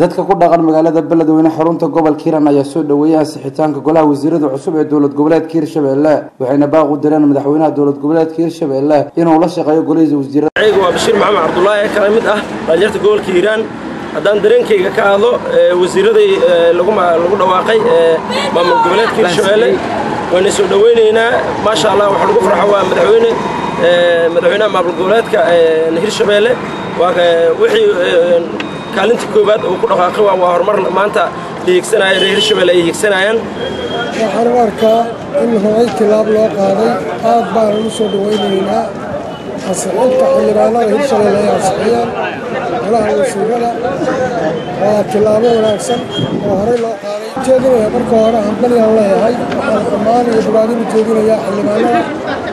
dadka ku dhaqan magaalada beledweyne xarunta gobolka hiiraan ayaa soo dhoweeyay ansixitaanka golaha wasiirada cusub ee dowlad goboleedka hirshabelle waxayna baaq u direen madaxweynaha dowlad goboleedka hirshabelle inuu la shaqeeyo golihiisa wasiirada anigu waa bashiir maxamed cabdulaahi kala mid ah dhalinyarta gobolka hiiraan haddaan dareenkayga ka hadlo wasiiraday lagu dhawaaqay maamul goboleedka hirshabelle wayna soo dhoweynaynaa maasha allah waxa lagu farxo waa madaxweyne madaxweynaha maamul goboleedka hirshabelle waa wixii kaalinta koowaad uu ku dhaqaaqay waa horumar maanta hiigsanaya reer hirshabelle ay hiigsanayaan waxaan u arkaa in horay tilaab loo qaaday aad baan ugu soo dhawaynaynaa ansixinta xildhibaanada hirshabelle ay ansixiyeen golaha wasiirada waa tilaabo wanaagsan oo horey loo qaaday ujeedinaya marka hore hambalyaan leeyahay waxaan dhammaan iyo bogaadin u jeedinayaa xildhibaanada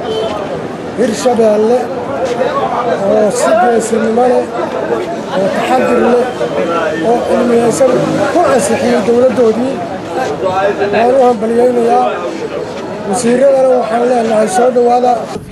hirshabelle oo si geesinimo leh oo taxadir leh oo cilmiyeysan ku ansixiyey dowladdoodii waan u hambalyaynayaa wasiiradana waxaan leenahay soo dhowaada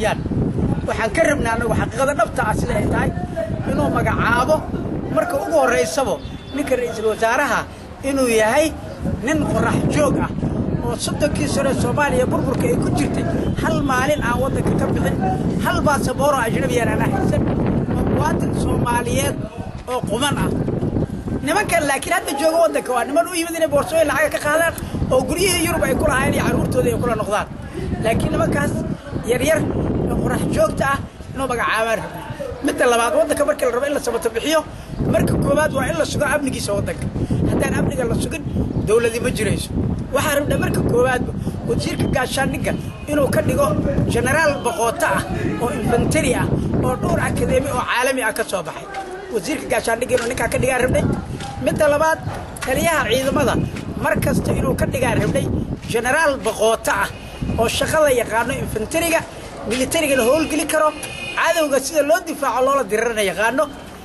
waxaan ka rabnaa anagu xaqiiqada dhabta ah sida ay tahay inuu magacaabo marka ugu horraysabo ninka ra'iisul wasaaraha inuu yahay nin qorax joog ah oo soddonkii sano soomaaliya burburka ay ku jirtay hal maalin aan waddanka ka bixin hal baasabooro ajnabiyaan ana haysan oo muwaadin soomaaliyeed oo quman ah nimankan laakiin hadda jooga waddanka waa niman u yimid inay boorsooyin lacaga ka qaadaan oo guryihii yurub ay ku lahaayeen iyo carruurtooda ay kula noqdaan laakiin nimankaas yaryar oo qorax joogta ah inuu magacaabaan rabna midda labaad waddanka marka la rabo in la sabato bixiyo marka koowaad waa in la sugo amnigiisa waddanka haddaan amniga la sugin dowladi ma jirayso waxaa rabnaa marka koowaadba wasiirka gaashaandhigga inuu ka dhigo jenaraal boqooto ah oo infantari ah oo dhowr akadeemi oo caalami ah ka soo baxay wasiirka gaashaandhigga inuu ninkaa ka dhigaan rabnay midda labaad taliyaha ciidamada mar kasta inuu ka dhigaan rabnay jenaraal boqooto ah oo shaqada yaqaano infantariga militariga la howlgeli karo cadowga sida loo difaaco loola dirarana yaqaano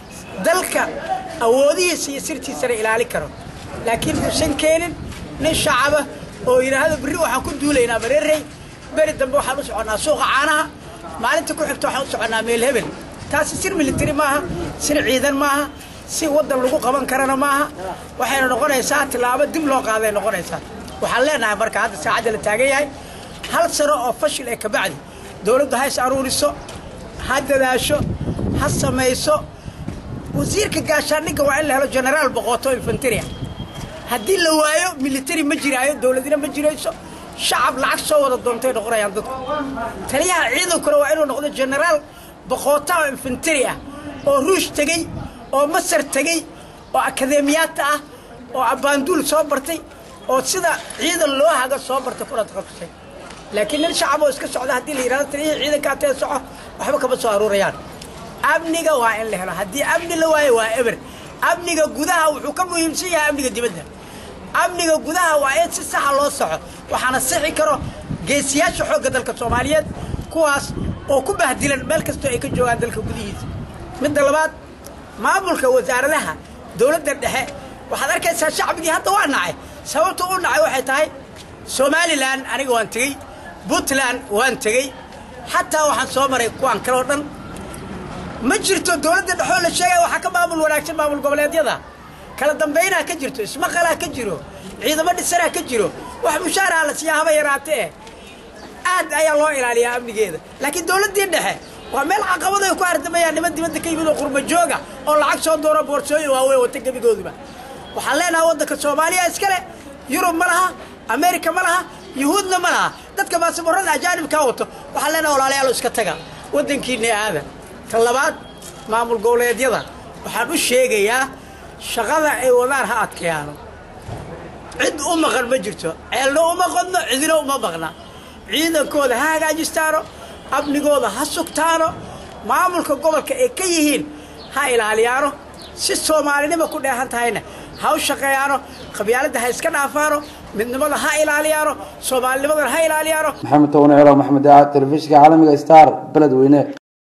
dalka awoodihiisa iyo sirtiisana ilaali karo laakiin uusan keenin nin shacaba oo yidhaahdo berri waxaan ku duulaynaa mareerey beri dambe waxaan u soconnaa suuqa caanaha maalinta ku xigta waxaan u soconnaa meel hebel taasi sir militari maaha sir ciidan maaha si waddan lagu qaban karana maaha waxayna noqonaysaa tilaabo dib loo qaaday noqonaysaa waxaan leenahay marka hadda saacadda la taagan yahay hal sano oo fashil ee kabacdi dowladdu ha is aruuriso ha dadaasho ha samayso wasiirka gaashaandhigga waa in la helo jenaraal boqooto infantaria haddii la waayo militari ma jiraayo dowladina ma jirayso shacab lacag soo wada doontay noqonayaan dadku taliyaha ciidankuna waa inuu noqdo jenaraal boqoota oo infantari ah oo ruush tegey oo masar tegey oo akadeemiyaadta ah oo abbaanduul soo bartay oo sida ciidan loo haga soo bartay kuna taqasusay laakiin nin shacab oo iska socda haddii la yidhahdo taliyihii ciidankaa tee soco waxba kama soo aruurayaan amniga waa in la helo haddii amni la waayo waa eber amniga gudaha wuxuu ka muhiimsan yahay amniga dibadda amniga gudaha waa in si saxa loo soco waxaana sixi karo geesiyaasha xoogga dalka soomaaliyeed kuwaas oo ku bahdilan meel kastoo ay ka joogaan dalka gudihiisa midda labaad maamulka wasaaradaha dowladda dhexe waxaad arkaysaa shacbigii hadda waa nacay sababta u nacay waxay tahay somalilan aniga waan tegey puntland waan tegey xataa waxaan soo maray kuwaan kaleo dhan ma jirto dowladda dhexoo la sheegaya waxaa ka maamul wanaagsan maamul goboleedyada kala dambaynaa ka jirto ismaqalaa ka jiro ciidamo dhisanaa ka jiro wax mushaaraha la siiyaa haba yaraate eh aad ayaa loo ilaaliyaa amnigeeda laakiin dowladdii dhexe waa meel caqabado ay ku hardamayaan niman dibadda ka yimid oo qurba jooga oo lacag soo dooro boorsooyin waaweyn wata gebigooduba waxaan leenahay waddanka soomaaliya iskale yurub ma laha ameerika ma laha yuhuudna ma laha dadka baasaboorada ajaanibkaa wato waxaan leenahay walaalayaal iska taga waddankiinna aada tan labaad maamul goboleedyada waxaan u sheegayaa shaqada ay wadaan ha adkeyaano cid u maqan ma jirto ceelna uma qodno cidina uma maqna ciidankooda ha hagaajistaano amnigooda ha sugtaano maamulka gobolka ay ka yihiin ha ilaaliyaano si soomaalinima ku dheehan tahayna ha u shaqeeyaano qabyaaladda ha iska dhaafaano midnimada ha ilaaliyaano soomaalinimadana ha ilaaliyaano maxamed towane celo maxamed daacad telefishinka caalamiga star beledweyne